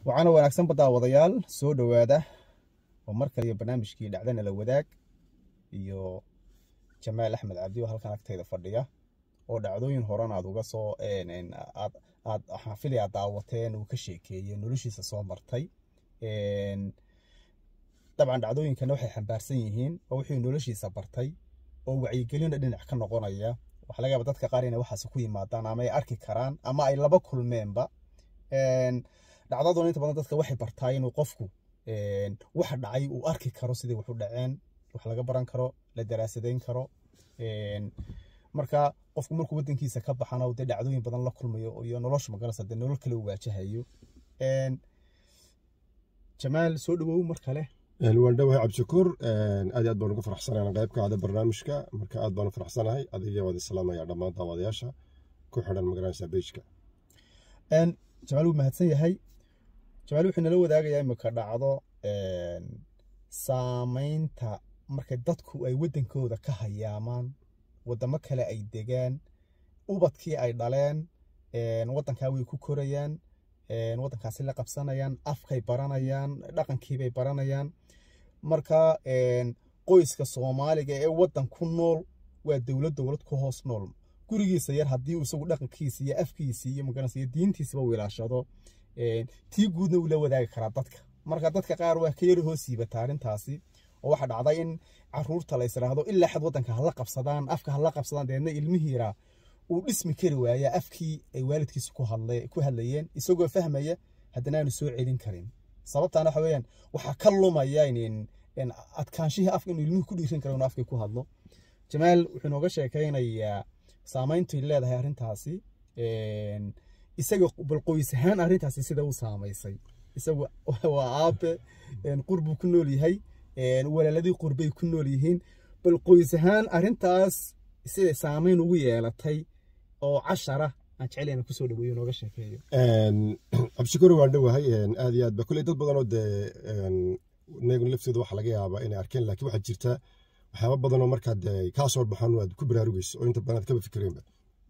waxaana wanaagsan baddaawadayaal soo dhowaada oo mar kaliya barnaamijkii dhacdana la wadaag iyo jamaal axmed cabdi oo halkan agtayda fadhiya oo dhacdooyin horan aad uga soo aad aad xaafili aad daawateen uu ka sheekeeyey noloshiisa soo martay dabcan dhacdooyinkana waxay xambaarsan yihiin oo wuxuu noloshiisa bartay oo wacyigelina dhinac ka noqonaya waxaa laga yaaba dadka qaar inay waxaas ku yimaadaan ama ay arki karaan ama ay laba kulmeenba dhacdaduna inta badan dadka waxay bartaa inuu qofku waxa dhacay uu arki karo sidii wax u dhaceen wax laga baran karo la daraasadayn karo marka qofku markuu wadankiisa ka baxana dee dhacdooyin badan la kulmayo iyo nolosha magarasa dee nolol kale u waajahayo jamaal soo dhawow mar kale waan dhowahay cabdishakuur aad iyo aad baan ugu faraxsanahay qayb ka ahda barnaamijka marka aad baan u faraxsanahay adiga waad islaamaya dhammaan daawadayaasha ku xidhan magaranaysa bejka jamaal wuu mahadsan yahay jamaal wuxuu nala wadaagayaa imika dhacdo saameynta markay dadku ay wadankooda ka hayaamaan wadamo kale ay degaan ubadkii ay dhaleen wadankaa way ku korayaan wadankaasi la qabsanayaan afkay baranayaan dhaqankiibay baranayaan marka qoyska soomaaliga ee wadan ku nool waa dowlad dowlad ku hoos nool gurigiisa yar haddii uu isagu dhaqankiisa iyo afkiisa iyo magaranaysa iyo diintiisaba wilaashado tii guudna uu la wadaagi karaa dadka marka dadka qaar waa ka yari hoos yiibata arrintaasi oo waxaa dhacday in caruurta la israahdo ilaa xad wadanka hala qabsadaan afka hala qabsadaan deedna ilmihiira uu dhismi kari waaya afkii ay waalidkiisa ku hadlayeen isagoo fahmaya haddana aanu soo celin karin sababtaana waxa weeyaan waxaa ka lumaya adkaanshihii afka inuu ilmuhu ku dhiirin karo inuu afkii ku hadlo jamaal wuxuu nooga sheekaynayaa saameyntay leedahay arrintaasi isaga bal qoys ahaan arrintaasi sida u saamaysay isagu waa aabe qurbuu ku nool yahay walaaladii qurbay ku nool yihiin bal qoys ahaan arrintaas siday saameyn ugu yeelatay oo cashara aan jeclayna kusoo dhaweeyo nooga sheekeeyo cabdishakuur waan dhowahay aad iyo aad ba kulley dad badanoo dee inagu laftooda waxa laga yaabaa inay arkeen laakiin waxaa jirta waxyaaba badanoo markaad kaa soo baxaan aad ku baraarugayso oo inta badan aad kaba fikireenba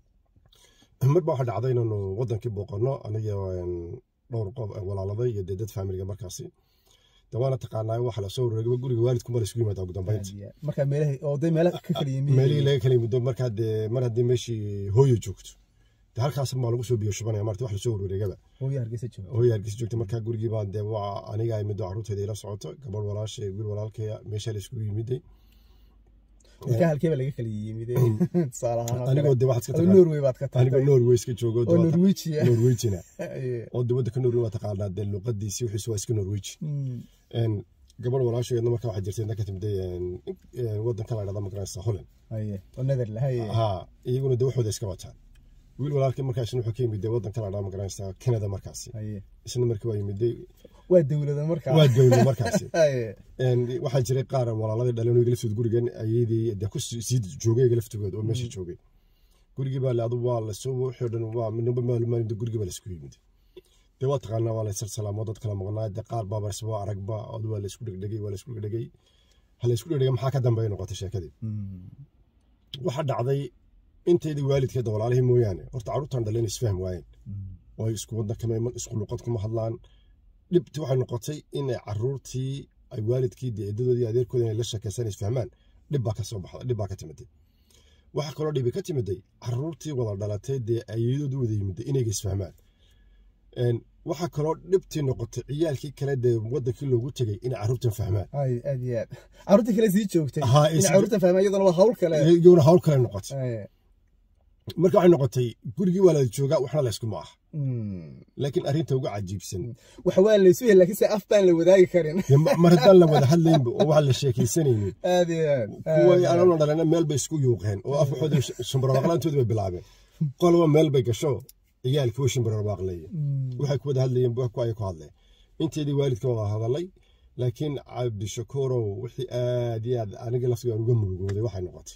mar baa waxaa dhacday inaanu wadankii booqanno aniga dhowr qof walaaladay iyo dee dad faamiliga markaasi de waana taqaanaa waxa lasoo wareegay guriga waalidku mala isugu yimaada ugu dambeynti marka meelaha oo dee meelaha ka kala yimid meelihii laga kala yimid markaa dee mar haddii meeshii hooyo joogto de halkaas maa lagu soo biyo shubanaya marta wax lasoo warwareegaba hooyo hargeysa joogto hooyo hargeysa joogta markaa gurigii baa dee waa aniga ay middo carruurteeda ila socoto gabadh walaashay wiil walaalkeya meesha la isugu yimiday marka halkeeba laga kala yimid tusaale ahaan anigoo de waxaad adoo norway baad ka tagtay anigoo norway iska joogo oo norwegia norwegina oo de waddanka norway waa taqaanaa dee luqadiisii wixiisu waa iska norweji gabadh walaasheedna markaa waxaa jirtay inta ka timday waddanka la dhahda magaranaysa holland oo netherland ha iyaguna de waxooda iska wataan wiil walaalkii markaa isna wuxuu ka yimid waddanka la dhahda magaranaysa canada markaasi isna markii waa yimiday waa dowlada markaa waa dowlad markaasi waxaa jiray qaar walaaladii dhaleen iga laftood gurigan ayadii de ku sii joogay iga laftogood oo meesha joogay gurigii baa le adu waa lasoo wixii dhan waa midnaba maalmaalin gurigii baa laisku yimid dee waa taqaanaa waa la salsalaamo dad kala maqnaa dee qaar baa barse waa aragba odu waa laisku dhegdhegay waa laisku dhegdhegay ha laisku dhegdhegay maxaa ka dambeeya noqotay sheekadii waxaa dhacday inteydii waalidkeeda walaalihii mooyaane horta carruurtan dhaleen isfahm waayeen oo ay isku waddan kama iman isku luqad kuma hadlaan dhibti waxay noqotay inay caruurtii ay waalidkii dee eedadoodii adeerkooda inay la sheekaysan isfahmaan dhib baa ka soo baxda dhib baa ka timiday waxaa kaloo dhibi ka timiday caruurtii wada dhalatay dee ayadoodu wada yimiday inayga isfahmaan waxaa kaloo dhibtii noqotay ciyaalkii kale dee wadankii loogu tegay inay caruurtan fahmaan aad iyo aad caruurtii kale sii joogtay in caruurtan fahmaan iyadana waa hawl kale iyaguna hawl kale noqotay marka waxay noqotay gurigii waa la joogaa waxna laysku ma aha laakiin arrinta uga cajiibsan waxa waa laysu yahay laakiin se af baan la wadaagi karin mar haddaan la wada hadlaynba oo waxaan la sheekaysanaynin aad iyo aad kuwa anana dhalena meel bay isku yuuqeen oo af waxooda shimbarwaaqlaantooda bay bilaabeen qolaba meel bay gasho ciyaalkii way shimbarwaaqleeye waxay ku wada hadlayeen ku ay ku hadleen inteedii waalidka wada hadalay laakiin cabdishakuurow wixii aad iyo aad aniga laftiga aan uga murugooday waxay noqotay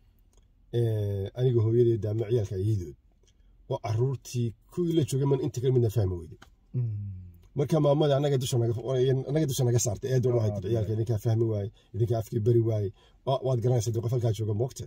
aniga hooyadeeda ama ciyaalka ayadood oo caruurtii kuwii la joogay man inta kale midna fahmi weyday marka maamada anaga dusha anaga dusha naga saartay eedo waxay tiri ciyaalka idinkaa fahmi waaye idinkaa afkii bari waaye waad garanaysa dee qof halkaa jooga moogta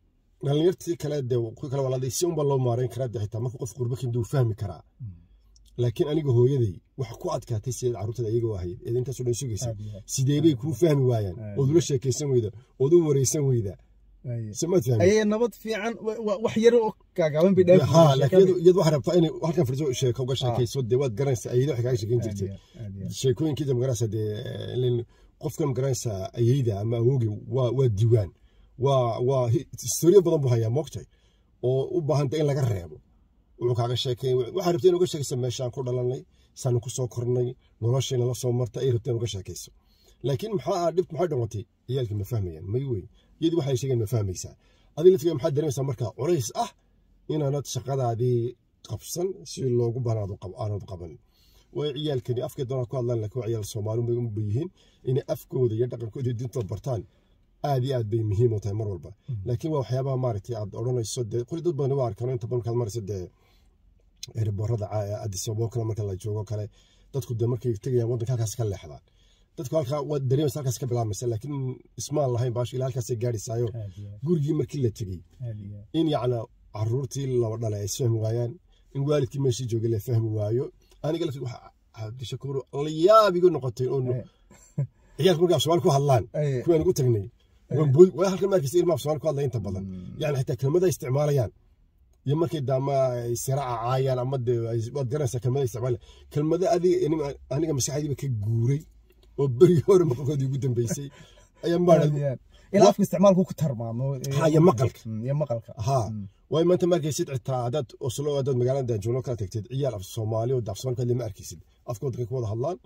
dhalinyartii kale dee kuwii kale walaaday si unba loo maareyn karaa dee xitaa marka qof qurbo kinduu fahmi karaa laakiin aniga hooyaday waxa ku adkaatay sideed carruurtada iyaga u ahayd eed intaasoo dhan sugaysa aad iyo aad. sidee bay kuu fahmi waayaan Aad. ood ula sheekaysan weyda ood u wareysan weyda Aye. samaad fahmi ayay nabad fiican wa- wa- wax yar oo gaagaaban bay dhaaf ha laakiin iyadu- iyadu waxaa rabtaa inay halkan fadhiso sheeko uga sheekayso dee waad garanaysaa ayada waxay kaaga sheekeyn jirtay sheekooyinkii magaranaysa dee ileen qofkan magaranaysa ayeyda ama awoogi waa waa diiwaan waa waa historiyo badan buu hayaa moogtay oo u baahanta in laga reebo wuxuu kaaga sheekay waxaa rabtay in uga sheekaysa meeshaan ku dhalanay saanu ku soo kornay noloshayna la soo marta ay rabtay in uga sheekayso laakiin maxaa dhibt maxay dhoqotay ciyaalkii ma fahmayaan may wey iyadii waxay sheegeen ma fahmaysaa adiga laftiga maxaad dareemaysaa marka culays ah inaanad shaqadaadii qabsan si loogu banaado aanad qaban way ciyaalkani afkay doonaa ku hadlaan laakiin waa ciyaal soomaali bay u yihiin inay afkooda iyo dhaqankooda iyo diintooda bartaan aad iyo aad bay muhiim u tahay mar walba laakiin waa waxyaabaha maaragtay aad odhanayso dee qoli dad badan waa arkaan inta badan markaad marayso dee ereborada addis ababa kale marka la joogo kale dadku dee markay tegayaan waddanka halkaas ka leexdaan dadku halkaa waad dareemaysa halkaas ka bilaabmaysa laakiin ismaan lahayn baasho ilaa halkaasay gaadhaysaayo gurigii markii la tegey in yacna caruurtii laba dhalay ay isfahmi waayaan in waalidkii meeshii joogay la fahmi waayo aniga laftig waxa cabdishakuur la yaab igu noqotay oo ciyaalka markaa soomaali ku hadlaan kuwaan ugu tagnay waa halkan markiisa ilmaha soomaali ku hadlaya inta badan yani xitaa kelmada isticmaalayaan iyo markay daama siraaca caayaan ama de waad garanaysaa kelmada isticmaala kelmada adiga aniga maskaxdaydiiba ka guuray oo beri hore maqalkoodii ugu dambeysay ayaa maadha ilaa afka isticmaalku ku tarmaamo ha iyo maqalka iyo maqalka ha waayo maanta ma arkaysid xitaa haddaad oslo haddaad magaalada joogno kala tagtid ciyaal af soomaali oo af soomaali kadle ma arkaysid afkooda ka wada hadlaan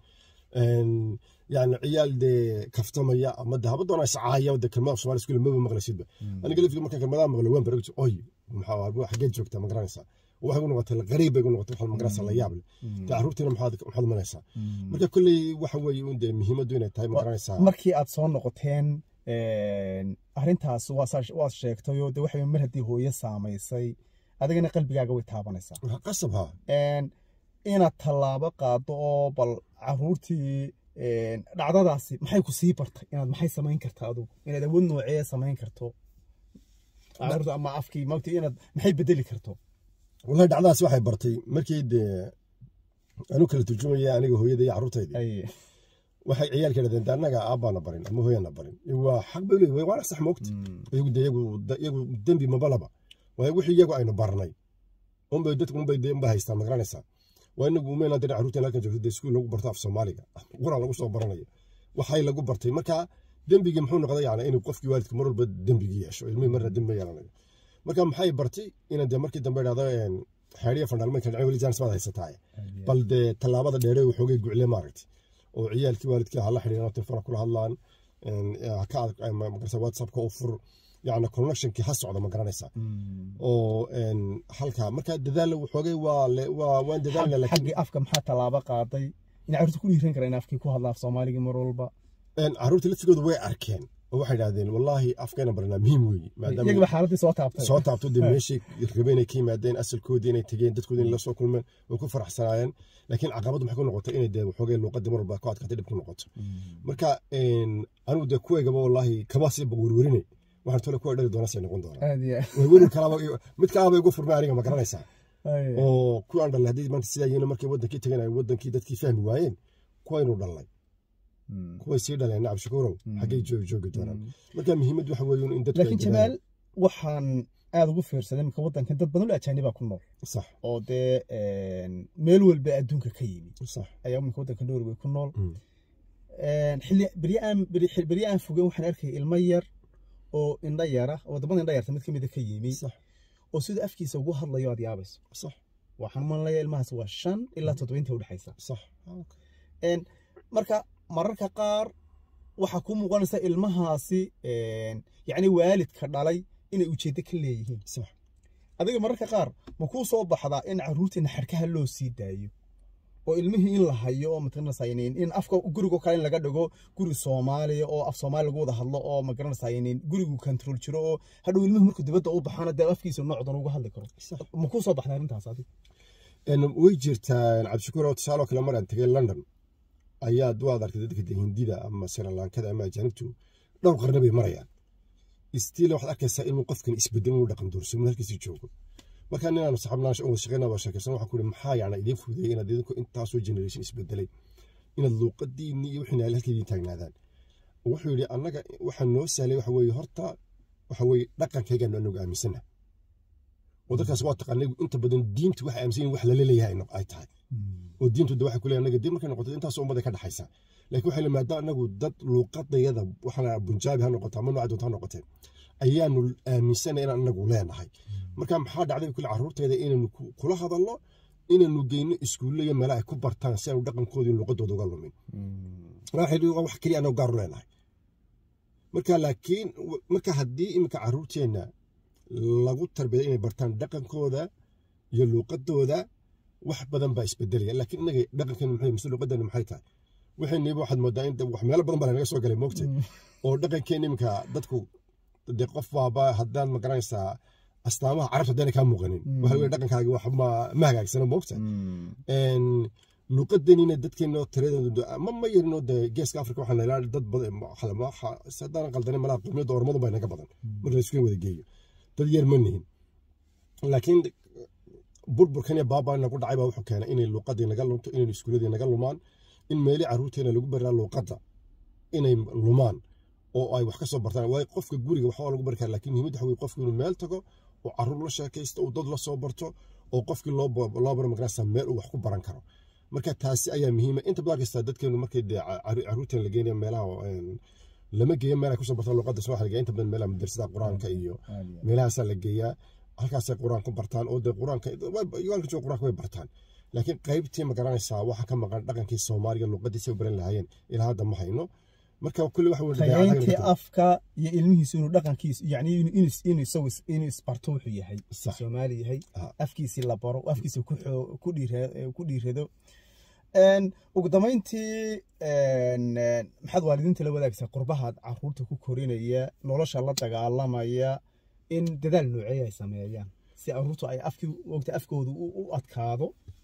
yani ciyaal dee kaftamaya ama de haba doonaa iscaaya de kelmada af soomaali iskuule maba maqlaysidba aniga laftiga markaan kelmadaha maqlo waan baragti oy maxaa xageed joogtaa ma garanaysaa waxay gu noqotay qariib bay gu noqotay waxaad magaranaysaa la yaab leh dee carruurtiina maxaad maxaad umanaysaa marka kolley waxa weeye un dee muhiimaddu inay tahay ma garanaysaa markii aad soo noqoteen arrintaas waad sheegtayoo de waxa mar haddii hooyo saamaysay adigana qalbigaaga way taabanaysaa qasab ha inaad tallaabo qaado oo bal caruurtii dhacdadaasi maxay ku sii bartay inaad maxay samayn kartaa adugu inaad awood noocee samayn karto caruurta ama afkii maogta inaad maxay bedeli karto wallahi dhacdadaas waxay bartay markii dee anu kala turjumaya aniga hooyada iyo carruurtaydi waxay ciyaalka yidhahdeen de annaga aabbaana barin ama hooyana barin waa xaq bay leeyihin waana sax moogta iyagu de iyagu dembi mabalaba waayo wixii iyagu aynu barnay unbay dadku unbay de unbay haystaan ma garanaysaa waa inagu umeyna dee carruurteen halkan joogto dee iskuul lagu barto af soomaaliga quraan lagu soo baranayo waxay lagu bartay marka dembigii muxuu noqday yani inuu qofkii waalidka mar walba dembigii yeesho ilmihii marna dembi yeelanayo marka maxay bartay inaan dee markii dambe idhahdo xeeriya fandhaalmay kala dhacay weli jaanis baad haysataa bal dee tallaabada dheere waxoogay gucle maaragtay oo ciyaalkii waalidkii hala xidhiiraan telefona kula hadlaan whatsappka u fur yani connectionkii ha socda ma garanaysaa oo halkaa marka dadaal waxoogay waa waan dadaalna xaggii afka maxaa tallaabo qaaday in carruurta ku dhiiran kara in afkii ku hadla af soomaaligii mar walba carruurta laftigooda way arkeen oo waxay idhahdeen wallaahi afkayna baranaa muhiim weeye iyagaba xaaladii soo taabtay soo taabto dee meeshay rabeen inay ka yimaadeen asalkoodii inay tegeen dadkoodii inay la soo kulmeen way ku faraxsanaayeen laakiin caqabaddu maxay ku noqotay inay dee waxoogay luuqadii mar walba ku adkaatay dhib ku noqoto marka anigu dee kuwaygaba wallaahi kama sii werwerinay waxaan tole kuwa dhali doona say noqon doonaa werwer kalaba mid kalaba igu furmay aniga ma garanaysaa oo kuwaan dhalay haddii maanta sidaa yihiin markay wadankii tegeen ay wadankii dadkii fahmi waayeen kuwaynu dhalnay kuway sii dhaleen nacab shukuurow xaggay joogi doonaan marka muhiimad waxa weeye in dadku laakiin jamaal waxaan aada ugu fiirsaday marka waddankan dad badan oo ajaanibaa ku nool sax oo dee meel walba adduunka ka yimi sax ayaa marka waddanka norway ku nool xilli berye aan berye aan fogeyn waxaan arkayay ilmo yar oo indha yara wadamada indha yarta mid ka mida ka yimi oo sida afkiisa ugu hadlayo aad yaabayso sax waxaan malanaya ilmahaas waa shan ilaa toddobainta udhexaysa sax marka mararka qaar waxaa ku muuqanaysa ilmahaasi yacni waalidka dhalay inay ujeeddo ka leeyihiin sax adiga mararka qaar ma kuu soo baxdaa in carruurtiina xadhkaha loo sii daayo oo ilmihii in la hayo oo magaranaysaa in afka gurigo kale in laga dhigo guri soomaaliya oo af soomaali lagu wada hadlo oo magaranaysaa gurigu control jiro oo hadhow ilmuhu markuu dibadda u baxana dee afkiisa noocdan uga hadli karo ma kuu soo baxdaa arrintaas adig way jirtaa cabdishakuur oo tusaaloo kale maraan tegay london ayaad waad arktay dadka hindida ama siralankada ama ajaanibtu dhowr qarni bay marayaan stiil waxaad arkaysaa inuu qofkan isbedel inuu dhaqan doorso mid halkiisii joogo markaa ninaan saxabnaan wada shaqeyna waa sheekaysan waxaan ku ihi maxaa yacni idiin fududeeyey inaad idinku intaasoo generation isbedelay inaad luuqadiinni iyo wixii halka idiin taagnaadaan wuxuu yidhi annaga waxaa noo sahlay waxa weeye horta waxa weeye dhaqankaygaanu anagu aaminsana wadankaas waa taqaanay inta badan diintu waxay aaminsan yihin wax lala leeyahay ay tahay oo diintu de waxay ku leeyahay anaga diin markay noqoto intaas ummaday ka dhaxaysa laakiin waxay le maadaama anagu dad luuqadayada waxaana bunjaabi ha noqoto ama nooca doonta ha noqotee ayaanu aaminsanay inaan anagu leenahay marka maxaa dhacday kule carruurteeda inaynu kula hadalno inaynu geyno iskuulle iyo meela ay ku bartaan si aanu dhaqankooda luuqadooda uga lumin wax keliya anagu gaaru leenahay marka laakiin marka haddii iminka carruurteenna lagu tarbiya inay bartaan dhaqankooda iyo luuqadooda wax badan baa isbedelaya laakiin inaga dhaqankeena maxay mise luuqadeena maxay tahay waxayniba waxaad moodaa in wax meelo badan baa lanaga soo galay moogtay oo dhaqankeena iminka dadku dee qof baaba haddaad magaranaysaa astaamaha carabta haddaana kaa muuqanin waxa weye dhaqankaagi wax ma hagaagsano moogta luuqadeenina dadkeena tiradooda ma ma yarino dee geeska afrika waxaa nailaa dad badan haddaan qaldanin malaa qowmiyadda ormadu baa naga badan marka la isku wada geeyo dad yar ma nihin laakiin burburkan iyo baabaa nagu dhacay baa wuxuu keenay inay luuqadii naga lunto inay iskuuladii naga lumaan in meeli carruurteena lagu baraa luuqadda inay lumaan oo ay wax ka soo bartaan waayo qofka guriga waxbaa lagu bari kara lakiin muhiimad waxa weye qofku inuu meel tago oo carruur la sheekaysto uu dad la soo barto oo qofkii loo baro magarasa meel uu wax ku baran karo marka taasi ayaa muhiima inta badan kasta dadkeenu markay dee carruurteena la geenaya meelaha lama geeyo meel ay kusoo bartaan luuqadda soomaaliga inta badan meelaha madrasada qur-aanka iyo meelahaasaa la geeyaa halkaasay qur-aan ku bartaan oo dee qur-aanka yugaanka jooga qur-aanka way bartaan laakiin qaybtii ma garanaysaa waxa ka maqan dhaqankii soomaaliga luuqadiisa baran lahaayeen ilaa hadda ma hayno marka kulli waxa tayayntii afka iyo ilmihiisu inuu dhaqankiisu yani inuu isagu inuu isbarto wuxuu yahay soomaali yahay afkiisii la baro afkiisa ku dhiirado ugu dambeyntii maxaad waalidiinta la wadaagsaa qurbahaad caruurta ku korinaya nolosha la dagaalamaya in dadaal nooceeya ay sameeyaan si caruurtu ay afkii ogta afkooda u adkaado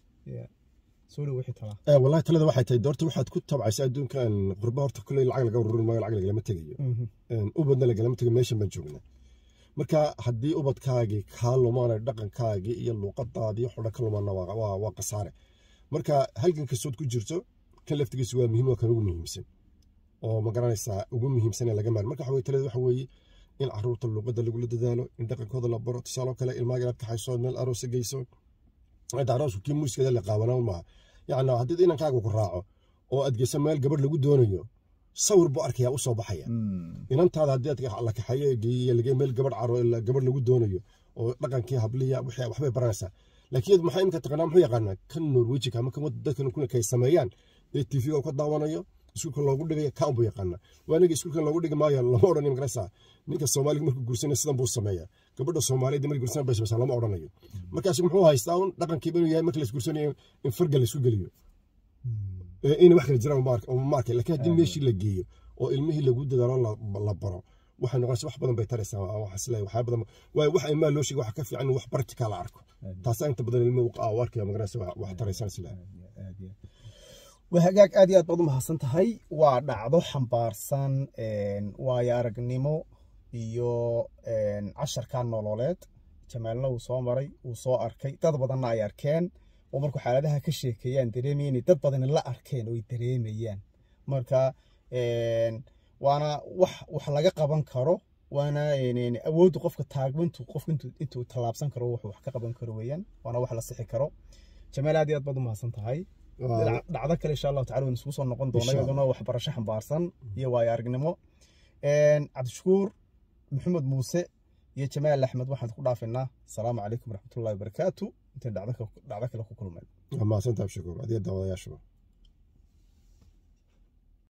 soo dhow wixii talaa wallahi talada waxay tahay doorta waxaad ku tabcaysa adduunkan qurba horta kulley lacag laga ururin maayo lacag lagalama tegayo ubadna lagalama tegayo meeshan baan joognaa marka haddii ubadkaagii kaa lumaana dhaqankaagii iyo luuqadaadii xudha ka lumaana waa khasaare marka halgan kastood ku jirto kan laftigiisu waa muhiim waa kan ugu muhiimsan oo ma garanaysaa ugu muhiimsan ee laga maari marka waxa talada waxa weeye in caruurta luuqadda lagula dadaalo in dhaqankooda la baro tusaaloo kale ilmaaga inaad kaxayso meel aroosa geyso inta aroosku kii muuskeeda la qaabanaan maaha yacni haddii inankaaga ku raaco oo aad geyso meel gabadh lagu doonayo sawir buu arkayaa u soo baxaya inantaada haddii aad la kaxeeyo geeyo lagey meel gabadh caro gabadh lagu doonayo oo dhaqankii habliya waxbay baranaysaa laakiin maxaa imika taqaanaa muxuu yaqaanaa kan norwejika ama kan dadkan kuna kay sameeyaan ee tv-ga ka daawanayo iskuulka loogu dhigaya kaan buu yaqaanaa waa aniga iskuulkan loogu dhigi maayo lama odhanayo magaraysaa ninka soomaaliga markuu guursanaya sidan buu sameeyaa gabadha soomaaliyeed markii guursanaya bay samaysaa lama odhanayo markaas muxuu haystaa un dhaqankiiba inuu yahay marka la isguursanayo in farga la isku geliyo inay wax kala jiraan ma arkay laakiin haddii meeshii la geeyo oo ilmihii lagu dadaalo la baro waxay noqonaysa wax badan bay taraysaa waxaa badan waayo wax ilmaha loo sheegay waxa ka fiican in wax bartika la arko taasaa inta badan ilmuhu u arkaya magaraysa wax taraysaan isla waa hagaag aad iyo aad baad u mahadsan tahay waa dhacdo xambaarsan waayo aragnimo iyo casharka nololeed jamaalna uu soo maray uu soo arkay dad badanna ay arkeen oo markuu xaaladaha ka sheekeeyaan dareemaya inay dad badani la arkeen oo ay dareemayaan marka waana wax wax laga qaban karo waana awooddu qofka taagmintu qofka intuu tallaabsan karo wuxuu wax ka qaban karo weeyaan waana wax la sixi karo jamaal aad iyo aad baad u mahadsan tahay dhacdo kale insha allahu tacala waynu isugu soo noqon doona iyaduna waxbarasho xambaarsan iyo waayo aragnimo cabdishakuur maxamed muuse iyo jamaal axmed waxaan ku dhaafinaa asalaamu calaykum waraxmatullahi wabarakaatu intayn dhacdo kale ku kulmeen mahadsantahay abshakuur adiga daawadayaashuba